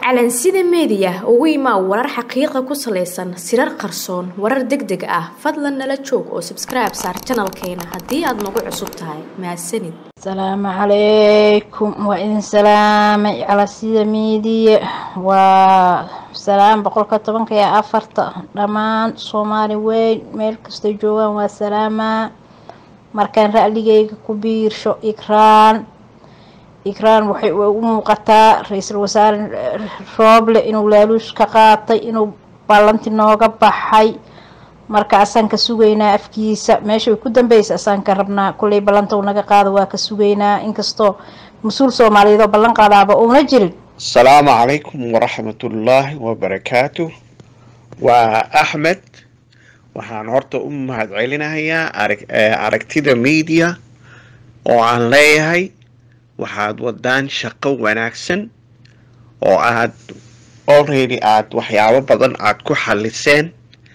calansida meediya ugu imaa warar xaqiiqa ku salaysan sirar qarsoon warar deg deg ah fadlan nala joog oo sabskribe saar janalkeena haddii aad nagu cusub tahay mahadsanid asalaamu calaykum waa idin salaamay calasida miidiya waa salaam boqolka tobanka iyo afarta dhammaan soomaali weyn meel kastoo joogaan waa salaamaa markaan ra'ligeyga ku biirsho ikraan ikraan waxay u muuqataa ra-iisul wasaare rooble inuu laaluush ka qaatay inuu ballanti nooga baxay marka asaan ka sugaynaa afkiisa meesha way ku dambeysa asaan ka rabnaa kulley ballanta uu naga qaado waa ka sugaynaa inkastoo mas-uul soomaaliyeed oo ballan qaadaaba uuna jirin asalaamu calaykum waraxmatullaahi wabarakaatu waa axmed waxaan horta u mahad celinayaa aragtida media oo aan leeyahay waxaad wadaan shaqo wanaagsan oo aad already aada waxyaabo badan aada ku xaliseen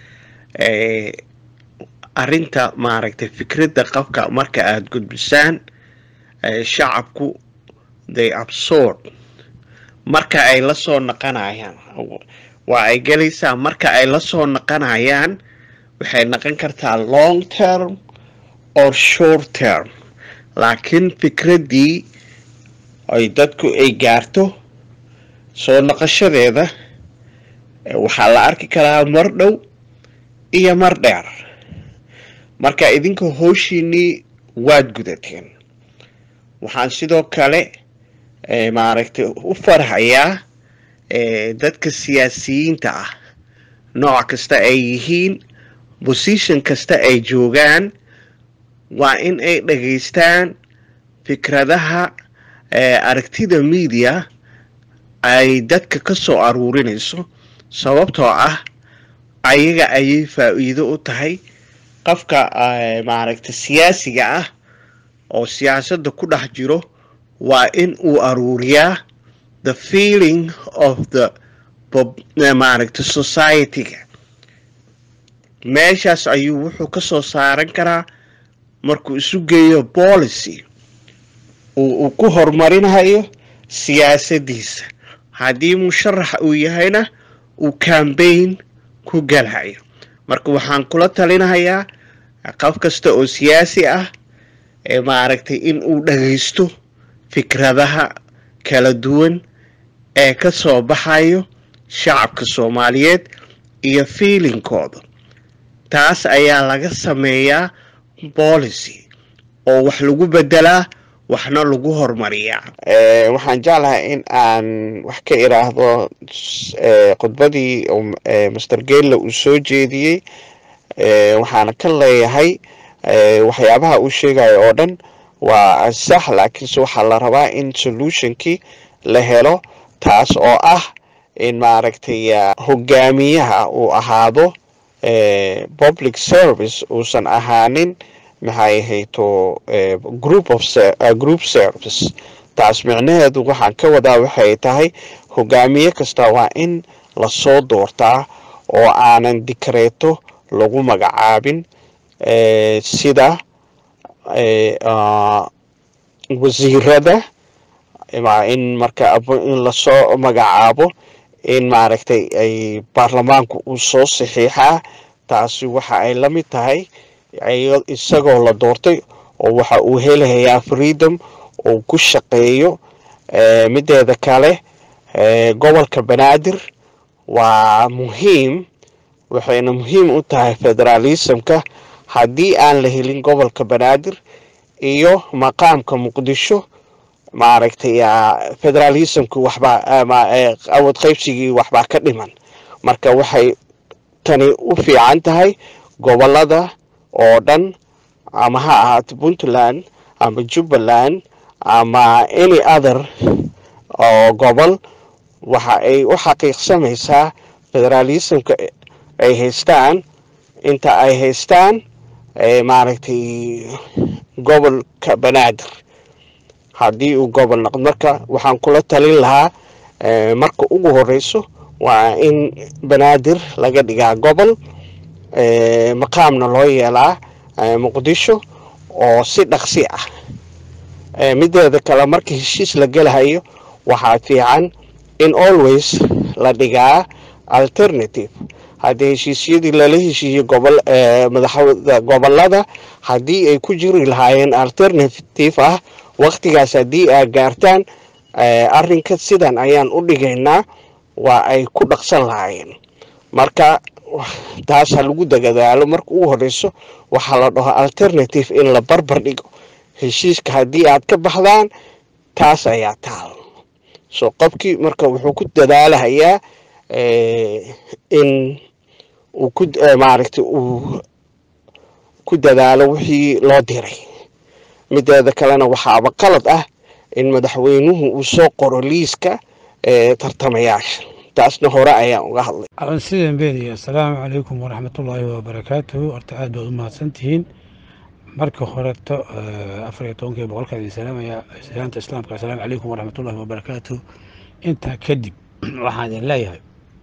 arinta maaragtay fikradda qabka marka aada gudbisaan shacabku they absorb marka ay la soo naqanayaan waa ay gelaysaa marka ay la soo naqanayaan waxay naqon kartaa long term or short term laakiin fikraddii ay dadku ay gaarto soo naqashadeeda waxaa la arki karaa mar dhow iyo mar dheer marka idinka howshiinii waad gudateen waxaan sidoo kale maaragtay u farhayaa dadka siyaasiyiinta ah nooc kasta ay yihiin position kasta ay joogaan waa in ay dhageystaan fikradaha aragtida media ay dadka ka soo aruurinayso sababtoo ah ayaga ayay faa-iido u tahay qofka maaragtay siyaasiga ah oo siyaasadda ku dhex jiro waa in uu aruuriyaa the feeling of the maaragtay society-ga meeshaas ayuu wuxuu ka soo saaran karaa markuu isu geeyo policy uu ku horumarinayo siyaasaddiisa haddii musharax uu yahayna uu cambaign ku galayo marka waxaan kula talinahayaa qof kasta oo siyaasi ah ee maaragtay in uu dhagaysto fikradaha kala duwan ee ka soo baxayo shacabka soomaaliyeed iyo fiilinkooda taas ayaa laga sameeyaa policy oo wax lagu bedelaa waxna lagu horumariyaa waxaan jeclahay in aan wax ka iraahdo khudbadii master gela uu soo jeediyey waxaana ka leeyahay waxyaabaha uu sheegayo oo dhan waa sax laakiinse waxaa la rabaa in solutionkii la helo taas oo ah in maaragtay hogaamiyaha uu ahaado public service uusan ahaanin maxay ahayto group of group service taas micnaheedu waxaan ka wadaa waxay tahay hogaamiye kasta waa in lasoo doortaa oo aanan dikreeto lagu magacaabin sida wasiirada in marka in lasoo magacaabo in maaragtay ay baarlamaanku uu soo saxiixaa taasi waxa ay la mid tahay isagoo la doortay oo waxa uu helayaa freedom uu ku shaqeeyo mideeda kale gobolka banaadir waa muhiim waxayna muhiim u tahay federalismka haddii aan la helin gobolka banaadir iyo maqaamka muqdisho maaragtay federalismki waxbaa awood qaybsigii waxbaa ka dhiman marka waxay tani u fiican tahay gobolada oo dhan ama ha ahaato puntland ama jubbaland ama any other oo gobol waxa ay u xaqiiqsamaysaa federalismka ay haystaan inta ay haystaan maaragtay gobolka banaadir haddii uu gobol noqdo marka waxaan kula talin lahaa marka ugu horeyso waa in banaadir laga dhigaa gobol maqaamna loo yeelaa muqdisho oo si dhaqsi ah mideeda kale marka heshiis la gelahayo waxaa fiican in always la dhigaa alternative haddii heshiisyadii lala heshiiyey gobol madaxda gobolada haddii ay ku jiri lahaayeen alternative ah waktigaas haddii aa gaartaan arrinka sidan ayaan u dhigaynaa waa ay ku dhaqsan lahaayeen marka taas ha lagu dagadaalo marka ugu horeyso waxaa la dhaho alternative in la barbar dhigo heshiiska haddii aad ka baxdaan taas ayaa taal so qofkii marka wuxuu ku dadaalahayaa in uu ku maaragtay uu ku dadaalo wixii loo diray mideeda kalena waxaaba qalad ah in madaxweynuhu uu soo qoro liiska tartamayaasha taasna hore ayaan uga hadlay alansidan beediya assalaamu calaykum waraxmatullaahi wabarakaatuhu horta aad baad u mahadsantihiin marka horeto afar iyo tobankii boqolkaan idin salaamaya salaanta islaamka assalaamu calaykum waraxmatullaahi wabarakaatuhu intaa kadib waxaan idin leeyahay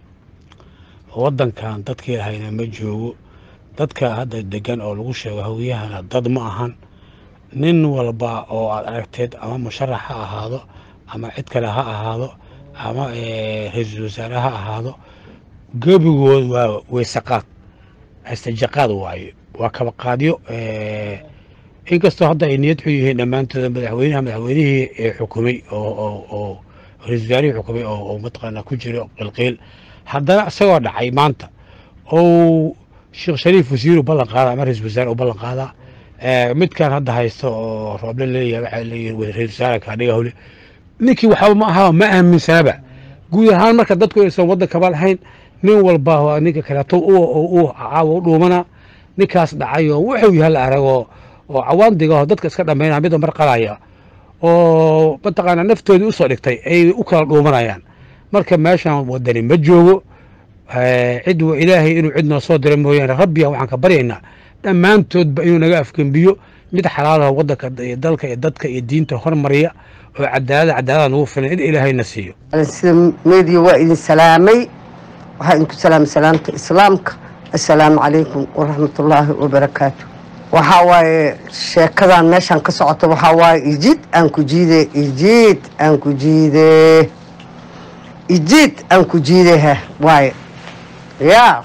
waddankan dadkii lahayna ma joogo dadka hadda degan oo lagu sheego hawiyahana dad ma ahan nin walba oo aad aragteed ama musharax ha ahaado ama cid kale ha ahaado ama ra-iisul wasaare ha ahaado gebigood waa weysaqaad astajaqaad waaye waa kabaqaadyo inkastoo hadda ay niyad xun yihiin dhammaantooda madaxweynaha madaxweynihii xukumay oo ra-isul wasaarihii xukumay oo mataqaanaa ku jiro qilqiil haddana isagoo dhacay maanta ou sheekh shariif wasiiru ballan qaada ama ra-isul wasaare u ballan qaadaa midkan hadda haysto oo rooble leeyahay waxaa leeyihin ra-isul wasaare kaadhiga howle ninkii waxba ma aha ma aaminsanaba guud ahaan marka dadku aysan waddankaba lahayn nin walba ninka kaleeto u caawa u dhuumana ninkaas dhacayoo wuxuu yahay la aragoo oo cawaandigaoo dadka iska dhammaynaya midba mar qalaya oo mataqaanaa naftoodii usoo dhigtay ay u kala dhuumanayaan marka meeshan wadani ma joogo cid wa ilaahay inuu cid noo soo dira mooyaane rabbiya waxaan ka baryaynaa dhammaantoodba inuu naga afgembiyo mid xalaalaho waddanka iyo dalka iyo dadka iyo diinta hormariya oo cadaalada cadaalada nagu filan in ilaahayna siiyo sida meediya waa idin salaamay waxaa idinku salaamay salaamta islaamka assalaamu calaykum waraxmatullaahi wabarakaatu waxaa waaye sheekadan meeshaan ka socota waxaa waaye ijiid aan ku jiide ijiid aan ku jiide ijiid aan ku jiideha waaye yaa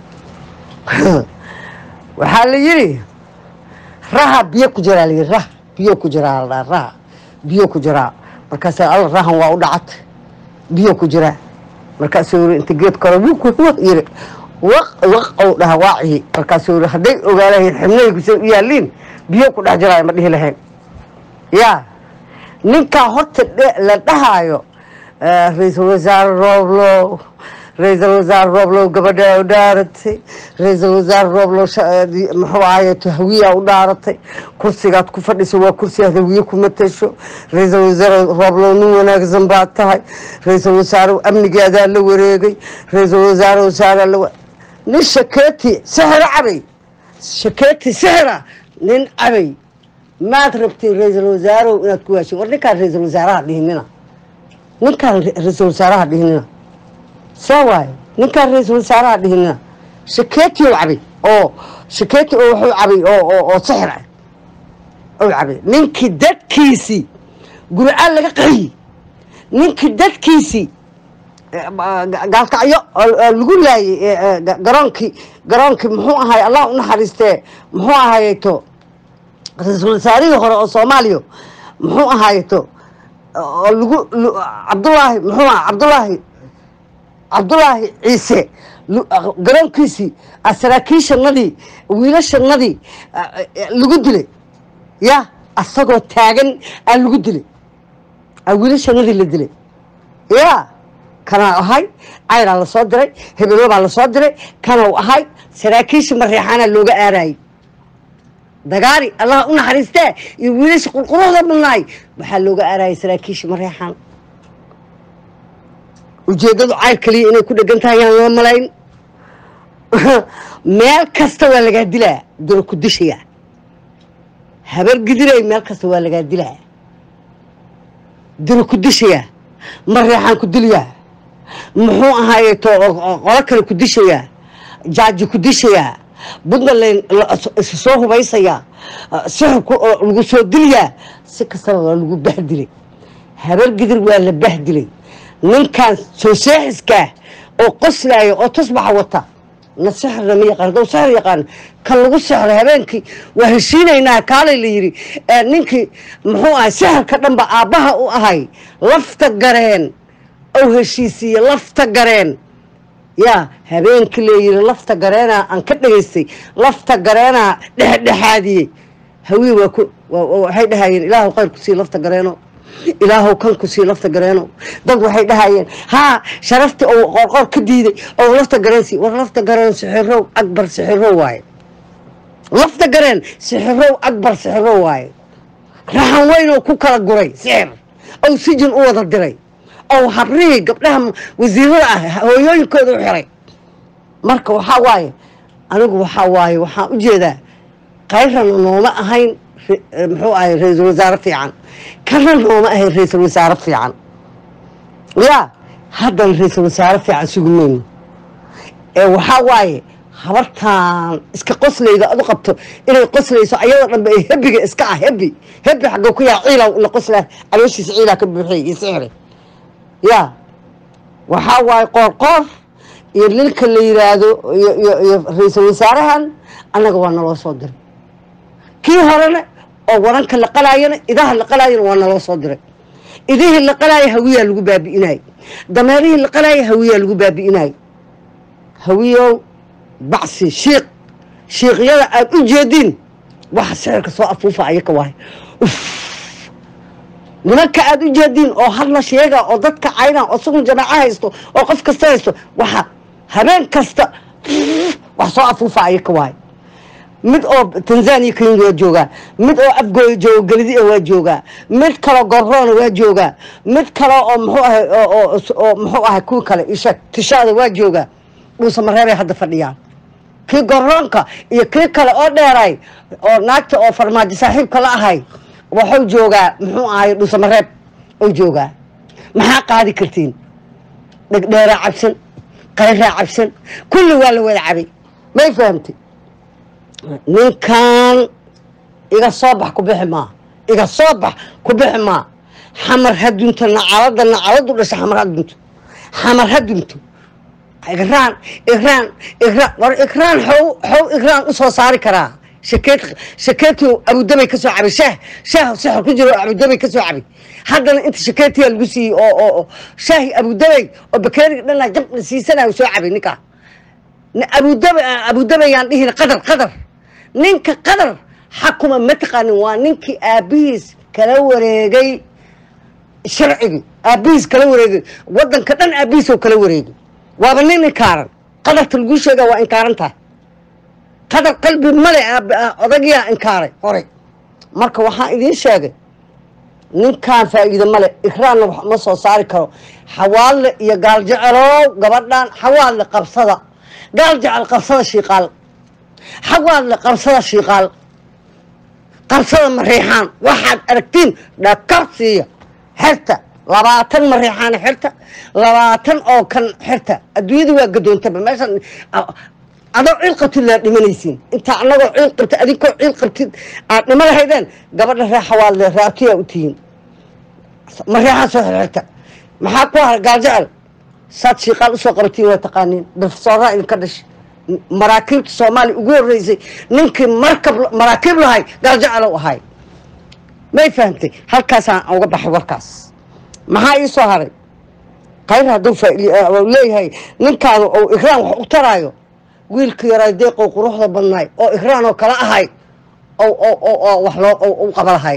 waxaa la yidhi raha biyo ku jiraa la yidhi rah biyo ku jiraa la dhaha raha biyo ku jiraa markaasa alla rahan waa u dhacatay biyo ku jiraa markaasuu yiri inta geed kore wuk yiri waq waq ou dhaha waacihi markaasuu yiri hadday ogaalahayn xibnahaygu say u yaaliin biyo ku dhex jiraayo ma dhihi lahayn yaa ninkaa horta la dhahaayo ra-iisul wasaare rooblow ra-iisul wasaare rooblow gabadhaa u dhaaratay ra-iisul wasaare rooblow muxuu ahaye hawiyaa u dhaaratay kursigaad ku fadhiso waa kursigaad hawiye ku matasho ra-iisul wasaare rooblow nin wanaagsan baad tahay ra-iisul wasaare amnigaadaa la wareegay ra-iisul wasaare wasaare la nin shakeeti sixira cabay shakeeti sixira nin cabay maad rabtay ra-iisul wasaarew inaad ku waashin war ninkaan ra-iisul wasaaraha dhihinina ninkaan ra-iisul wasaaraha dhihinina saa waaye ninkaan ra-iisul wasaaraha dhihinina shakeeti ou cabay oo shakeeti oo wuxuu cabay oo oo sixir ah ou cabay ninkii dadkiisii guricaan laga qaxiyey ninkii dadkiisii gaalkacyo lagu laayay garoonkii garoonkii muxuu ahay allah u naxariistee muxuu ahayto ra-iisul wasaarihii hore oo soomaaliya muxuu ahayto oo lagu cabdulaahi muxuu aha cabdulaahi cabdulaahi ciise garoonkiisii saraakiishanadii wiilashanadii lagu dilay ya asagoo taagan aa lagu dilay aa wiilashanadii la dilay ya kanaa ahay cayraa lasoo diray hebelobaa lasoo diray kanau ahay saraakiisha mareexaanaa looga aarayay dagaari allah u naxariistee iyo wiilasha qurquruxda badnaay waxaa looga aarayay saraakiisha mareexaan ujeeddadu cayr kaliya inay ku dhegan tahay yaan loo malayn meel kasta waa lagaa dilaa duro ku dishayaa habar gidiray meel kasta waa lagaa dilaa duro ku dishayaa mareexaan ku dilyaa muxuu ahaaye to qolo kale ku dishayaa jaaji ku dishayaa puntland isu soo hubaysayaa sixirku lagu soo dilyaa si kastaba waa lagu bahdilay habar gidir waa la bahdilay ninkan soo seexiskaa oo qoslaaya oo tusbaxa wata na sixirna ma yaqaan hadduu sixir yaqaan kan lagu sixray habeenkii waa heshiinaynaa kaalay la yidhi ee ninkii muxuu ahay sixirka dhanba aabbaha u ahay lafta gareen ou heshiisiiye lafta gareen yaa habeenkii leeyihi lafta gareenaa aan ka dhegaystay lafta gareenaa dhexdhexaadiyey haween waa ku waa- waa- waxay dhahayeen ilaahu khayr ku sii lafta gareeno ilaahu kan ku sii lafta gareeno dad waxay dhahayeen haa sharaftii ou qorqor ka diiday ou lafta gareen sii war lafta gareen sixirow akbar sixirow waaye lafta gareen sixirow akbar sixirow waaye raxan weyn oo ku kala guray sixir ou sijin u wada diray oo habrihii gabdhaha wasiirada ah hooyooyinkooda u xiray marka waxaa waaye anigu waxaa waaye waxaan u jeedaa kayrana nooma ahayn re- eh, muxuu ahay ra-iisul wasaare fiican kana nooma ahayn ra-iisul wasaare fiican ya haddana ra-iisul wasaare fiican sugi mayno ee waxaa waaye habartaan iska qoslayda adu qabto inay qoslayso ayadoo dhanba ay hebiga iska ah hebi hebi xagga ku yaa ciilaw la qoslaa calooshiisa ciilaa ka buuxiyay iyo sixri ya waxaa waaye qoorqoor iyo ninka la yiraahdo iyo iyo iyo ra-iisul wasaarahan annaga waa naloo soo diray kii horena oo waranka la qalaayana idaha la qalaayana waa naloo soo diray idihii la qalaaya hawiyaa lagu baabi'inayay dameerihii la qalaaya hawiyaa lagu baabi'inayay hawiyow bacsi shiiq shiiqyada aad u jeediin waxa sixirka soo afuufa ayaka waay nimanka aad u jeediin oo hadla sheega oo dadka cayna oo sugun jamaaco haysto oo qof kasta haysto waxa habeen kasta wax soo afuufa ayaka waay mid oo tanzania kenya waa joogaa mid oo afgooya jooga galidi waa joogaa mid kaloo gorroona waa joogaa mid kale oo muxuu ahay oo- oo oo muxuu ahay kuwi kale isha tishaada waa joogaa dhuusa mareebay hadda fadhiyaan kii gorroonka iyo kii kale oo dheeray oo naagta oo farmaajo saaxiibka la ahay waxuu joogaa muxuu ahay dhuusa mareeb ou joogaa maxaa qaadi kartiin dhegdheeraa cabsan qayraa cabsan kulli waa la wada cabay may fahamtay ninkan iga soo bax ku bixi maa iga soo bax ku bixi maa xamar ha dunto nacalada nacaladu dhasha xamar ha dunto xamar ha dunto igraan igraan igraan war igraan xow xow igraan u soo saari karaa shakeed shakeetii abudabay ka soo cabay shaah shaah sixir ku jiro abudabay ka soo cabay haddana inta shakeetiyaa lagu siiyey oo oo oo shaahi abudabay oo bakeeriga dhanaa jab la siisanaya soo cabay ninkaa abudaba abudabayaan dhihin qadar qadar ninka qadar xakuma ma taqaanin waa ninkii aabbihiis kala wareegay sharcigii aabbihiis kala wareegay wadanka dhan aabbihiis oo kala wareegay waaba nin inkaaran qadarta lagu sheegaa waa inkaaran tahay qadar qalbi male aab- ah, odagiyaa inkaaray horay marka waxaan idiin sheegay ninkaan faa'iido male ikraanna wax ma soo saari karo xawaalle iyo gaaljecelow gabadhan xawaalle qabsada gaal jecel qabsada shiiqaal xawaalle qabsada shiiqaal qabsada mariixaan waxaad aragtiin dhakar siiya xerta labaatan mariixaan xerta labaatan oo kan xerta adduunyada waa gadoontaba meeshan a- adoo ciil qabtid laa dhimanaysiin intaa anagoo ciil qabtid adinkoo ciil qabtid aad dhima lahaydeen gabadha ree xawaalle raabtiyaa u tihiin mariixaan soo xirxirta maxaa ku hara gaal jecel saad shiiqaal usoo qabatiin waa taqaaniin dafsooraa idinka dhashay maraakiibta soomaaliya ugu horreysay ninkii markab maraakiib lahay gaaljacalow ahay may fahamtay halkaasaan uga baxay warkaas maxaa ii soo haray khayr hadduu faa- uu leeyahay ninkaanu ou ikraan wax u taraayo wiilka yaraa deeqow quruxda badnaay oo ikraan oo kala ahay oo oo oo oo wax loo oo u qaba lahay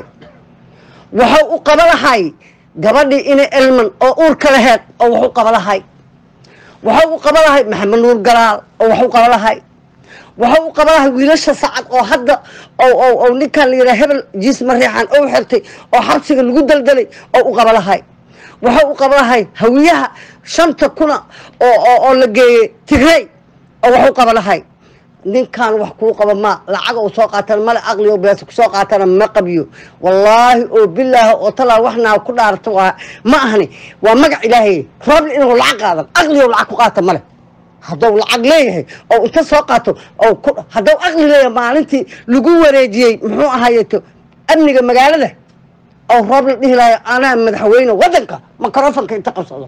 waxuu u qaba lahay gabadhii ina elman oo uurka laheed oo wax u qaba lahay waxuu u qaba lahay maxamed nuur galaal oo wax u qaba lahay waxuu u qaba lahay wiilasha sacad oo hadda oo oo oo ninkan la yidhaha hebel jiis mariixan ou xirtay oo xabsiga lagu daldalay oo u qaba lahay waxuu u qaba lahay hawiyaha shanta kuna oo oo oo la geeyey tigrey oo wax u qaba lahay ninkan wax kuu qaba ma lacag oo soo qaatana male aqli oo beesa kusoo qaatana ma qabiyo wallaahi oo bilaahi oo talaa waxnaa ku dhaarta waa ma ahni waa magac ilaahay rooble inuu lacag qaadan aqli oo lacag ku qaata male hadduu lacag leeyahay oo inta soo qaato oo ku hadduu aqli leeyahay maalintii lagu wareejiyey muxuu ahaayeeto amniga magaalada oo rooble dhihi lahayo anaa madaxweyne wadanka microfonka inta qabsado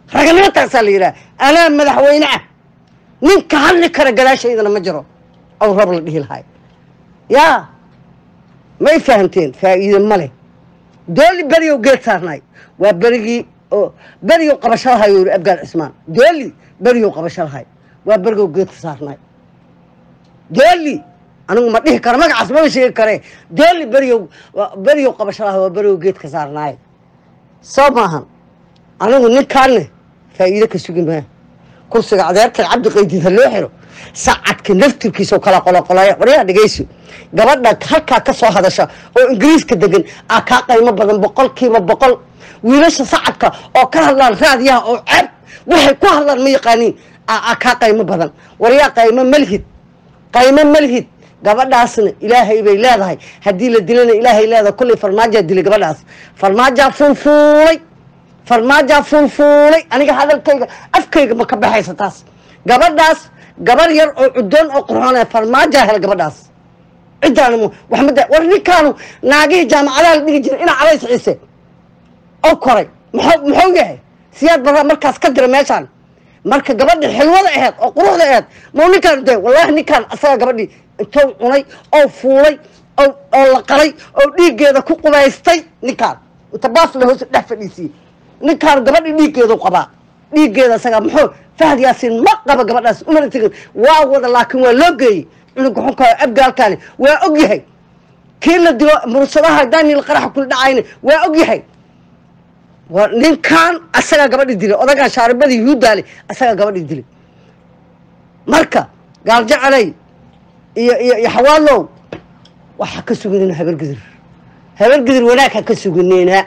raganimo taasaa la yidhaha anaa madaxweyne ah ninka hadli kara gadaashaydana ma jiro aw rab la dhihi lahay yaa may fahamteen faa'iide ma leh dooli beriyow geed saarnaay waa berigii oo beriyow qabasho lahay yuri abgaal cismaan dooli beriyow qabasho lahay waa berigow geedka saarnaay dooli anigu ma dhihi karo magacaas maba sheegi kare dooli beriyow beriyow qabasho lahay waa berigow geedka saarnaay soo maahan anigu ninkaanne faa'iide ka sugi maa kursiga adeerkay cabdi qaydiid ha loo xiro sacadka naftirkiisao kala qoloqolaya waryaa dhegayso gabadha halkaa ka soo hadasha oo ingiriiska degan aa kaa qaymo badan boqolkiiba boqol wiilasha sacadka oo ka hadlaan raadiyaha oo ceeb waxay ku hadlaan ma yaqaaniin aa kaa qaymo badan waryaa qaymo malhid qaymo malhid gabadhaasna ilaahay bay leedahay haddii la dilana ilaahay leedahay kullay farmaajaa dilay gabadhaas farmaajaa fuulfuulay farmaajaa fuulfuulay aniga hadalkayga afkayga ma ka baxaysa taas gabadhaas gabar yar oo cudoon oo qurxoon farmaajaa hel gabadhaas ciddaan waxmada war ninkaanu naagihii jaamacadaha la dhigi jiray inaa cadays ciise oo koray muxuu muxuu yahay siyaad baraa markaas ka dira meeshaan marka gabadhii xilwada aheed oo quruxda aheed mau ninkaan de wallaahi ninkaan asaga gabadhii intou cunay oo fuulay oo oo la qalay oo dhiiggeeda ku qubaystay ninkaan inta baas la hoos dhex fadhiisiyey ninkaan gabadhii dhiiggeedu qabaa dhiiggeeda asaga muxuu fahad yaasiin ma qaba gabadhaas umana tegin waa wada laakiin waa loo geeyey cunuga xunka abgaalkaani waa og yahay kii la dilo mursadaha daniel qaraxa kula dhacayna waa og yahay waa ninkaan asagaa gabadhii dilay odagaan shaaribadii yuhuuddaale asagaa gabadhii dilay marka gaaljacelay iyo iyo iyo xawaalow waxaa ka suginina habargidir habargidir wanaag ha ka suginina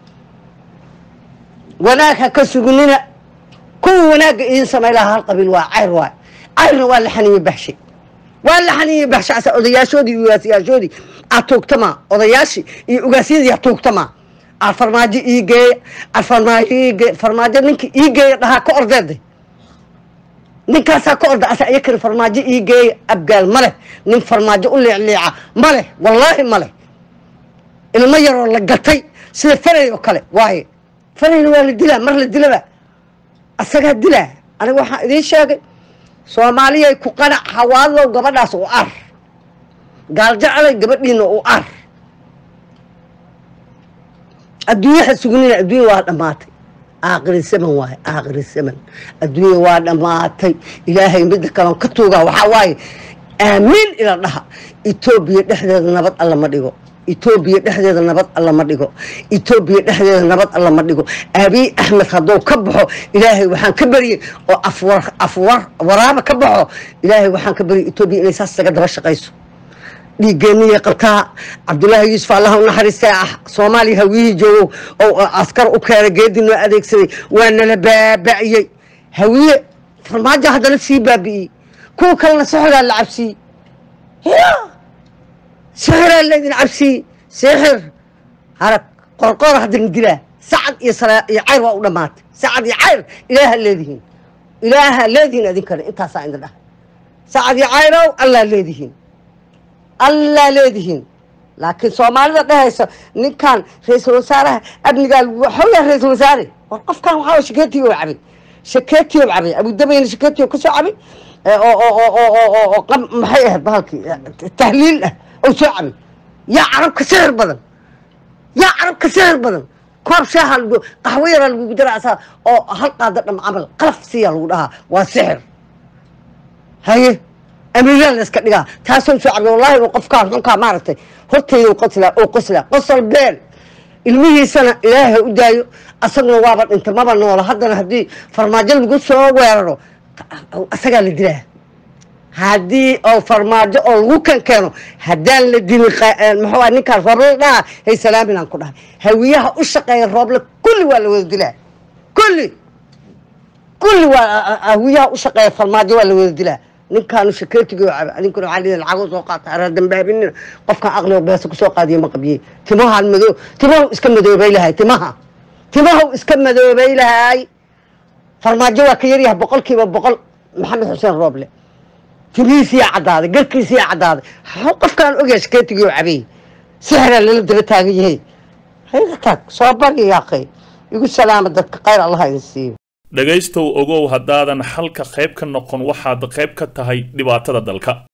wanaag ha ka suginina kuwa wanaagga idiin samay lahaa hal qabiil waa cayr waay cayrna waa la xaniye baxshay waa la xaniye baxshay asa odayaashoodii iyo ugaasyaashoodii aad tuugtamaa odayaashii iyo ugaasyadii ha tuugtamaa aad farmaajo ii geeya aad farmaajo ii geeya farmaajo ninkii ii geeya dhahaa ka ordeeday ninkaasaa ka orda asa iyakani farmaajo ii geeya abgaal ma leh nin farmaajo u liicliica ma leh wallaahi ma leh ilmo yaroo la gatay sida faray oo kale waaye farayna waa la dilaa mar la dilaba asagaa dilaa aniga waxaan idiin sheegay soomaaliyay ku qanac hawaadlow gabadhaas u ar gaaljacalay gabadhiina u ar adduunyaha sugnina adduunya waa dhammaatay aakhiri saman waaye aakhiri saman adduunya waa dhammaatay ilaahay midda kaloon ka tuugaa waxaa waaye aamiin ila dhaha etoobiya dhexdeeda nabad alla ma dhigo etoobiya dhexdeeda nabad alla ma dhigo etoobiya dhexdeeda nabad alla ma dhigo abiy axmed hadduu ka baxo ilaahay waxaan ka baryey oo afwar afwar waraaba ka baxo ilaahay waxaan ka baryay etoobiya inay saas isaga daba shaqayso dhiigeeniya qabtaa cabdullaahi yuusuf allah u naxariistay ah soomaaliya hawiyihii joogow oo askar u keenay geedii noo adeegsaday waa nala baaba'iyey hawiye farmaajo haddana sii baabi'iyey kuwa kalena sixdaa la cabsiiyey ya sixiraa laydin cabsiiyey sixir harag qorqoor haddana dilaa sacad iyo sala iyo cayr waa u dhammaatay sacad iyo cayr ilaaha leedihiin ilaaha leedihiin idinkana intaasaa idin dhaha sacad iyo cayrow allaa leedihiin allaa leedihiin laakiin soomaalida dhehaysa ninkan ra-iisul wasaaraha amnigaa waxooyaa ra-iisul wasaare war qofkan waxaa shakeetiyo cabay shakeetiyo cabay abudabayna shakeetiyo ka soo cabay oo maxay ahayd bahalkii tahliil ah oo soo cabay yaa carabka sixir badan yaa carabka sixir badan koob shaaha lagu qaxwo yaraa lagugu dara asaa oo hal qaada dham camal qalaf siyaa lagu dhahaa waa sixir haye amiiraa la iska dhigaa taasoo soo cabay wallahi uu qofkaan xunkaa maaragtay hortayda qosla oo qosla qosol beel ilmihiisana ilaahay u daayo asaguna waaba dhinta maba noola haddana haddii farmaajo lagu soo weeraro asagaa la dilaa haddii oo farmaajo oo lagu kan keeno haddaan la dilin muxuu ninkaan rooble la dhaha hay salaaminaan ku dhahay hawiyaha u shaqeeya rooble kulli waa la wada dilaa kulli kulli waa hawiyaha u shaqeeya farmaajo waa la wada dilaa ninkaanu shakeetigo caba ninkuna waxaa liida lacago soo qaata araa dambaabinina qofkan aqligo beesa kusoo qaadiya ma qabiye timahaan madoo timahu iska madoobay lahay timaha timahu iska madoobay lahay farmaajo waa ka yaryahay boqolkiiba boqol maxamed xuseen rooble timihiisiyaa caddaaday garkiisiyaa caddaaday how qofkaan ogyahay shakeetigoo cabay sixiraa lala daba taagan yahay hayga taag soo bari yaaqay igu salaama dadka khayr allah idin siiyo dhegaystow ogow haddaadan xalka qayb ka noqon waxaad qayb ka tahay dhibaatada dalka